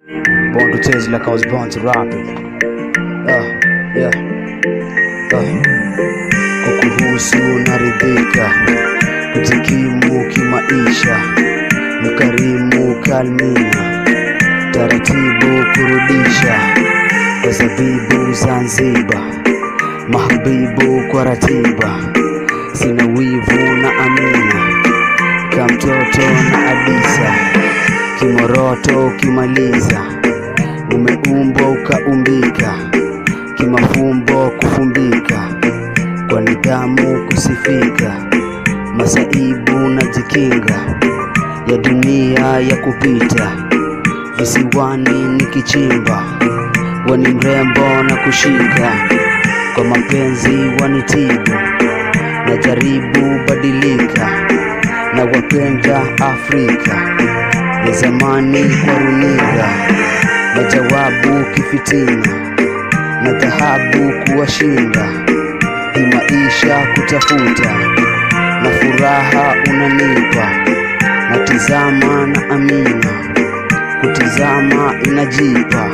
Born to chase like I was born to rap it. Uh, yeah. Uh. Kukuhusu naridhika, kujikimu kimaisha, mkarimu kalmina, taratibu kurudisha, kwa zabibu Zanzibar, mahabibu kwa ratiba, sina wivu na amina, kamtoto na Adisa, kimoroto ukimaliza, umeumbwa ukaumbika, kimafumbo kufumbika, kwa nidhamu kusifika, masaibu na jikinga ya dunia ya kupita, visiwani nikichimba, wani mrembo na kushika, kwa mapenzi wanitibu, na jaribu badilika, na wapenda Afrika ya zamani kwa runinga, na jawabu kifitina, na dhahabu kuwashinda, hii maisha kutafuta, na furaha unanipa, na tizama na amina, kutizama inajipa,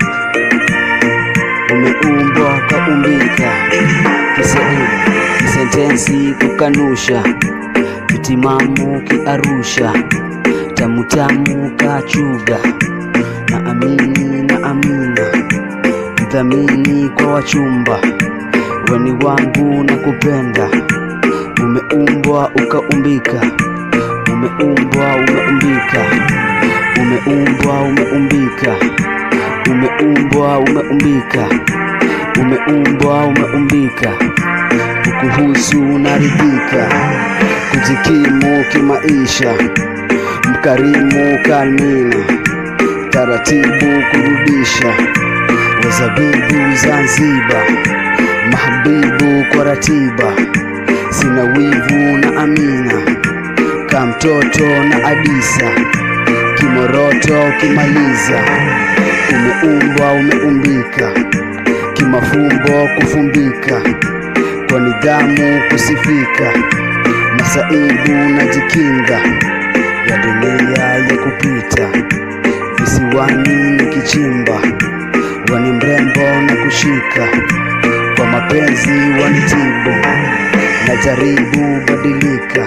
umeumbwa kaumbika, Kiswahili kisentensi kukanusha, kitimamu kiarusha, tamutamu kachuga, na amini na amina, mdhamini kwa wachumba, weni wangu na kupenda, umeumbwa ukaumbika, umeumbwa umeumbika, umeumbwa umeumbika, umeumbwa umeumbika, umeumbwa umeumbika, kukuhusu naridhika, kujikimu kimaisha, mkarimu kalmina, taratibu kurudisha, wazabibu Zanzibar, mahabibu kwa ratiba, sina wivu na amina, kamtoto na Adisa, kimoroto kimaliza, umeumbwa umeumbika, kimafumbo kufumbika, kwa nidhamu kusifika, masaibu na jikinga ya dunia ya kupita, visiwani nikichimba, wani mrembo na kushika, kwa mapenzi wanitibu, na jaribu badilika,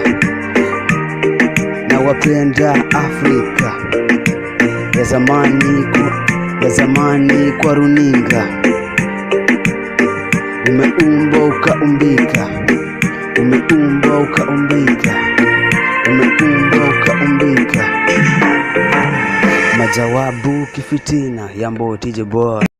na wapenda Afrika ya zamani kwa, ya zamani kwa runinga, umeumbwa ukaumbika, umeumbwa ukaumbika, umeumbwa ukaumbika, majawabu kifitina ya Mboti Boy.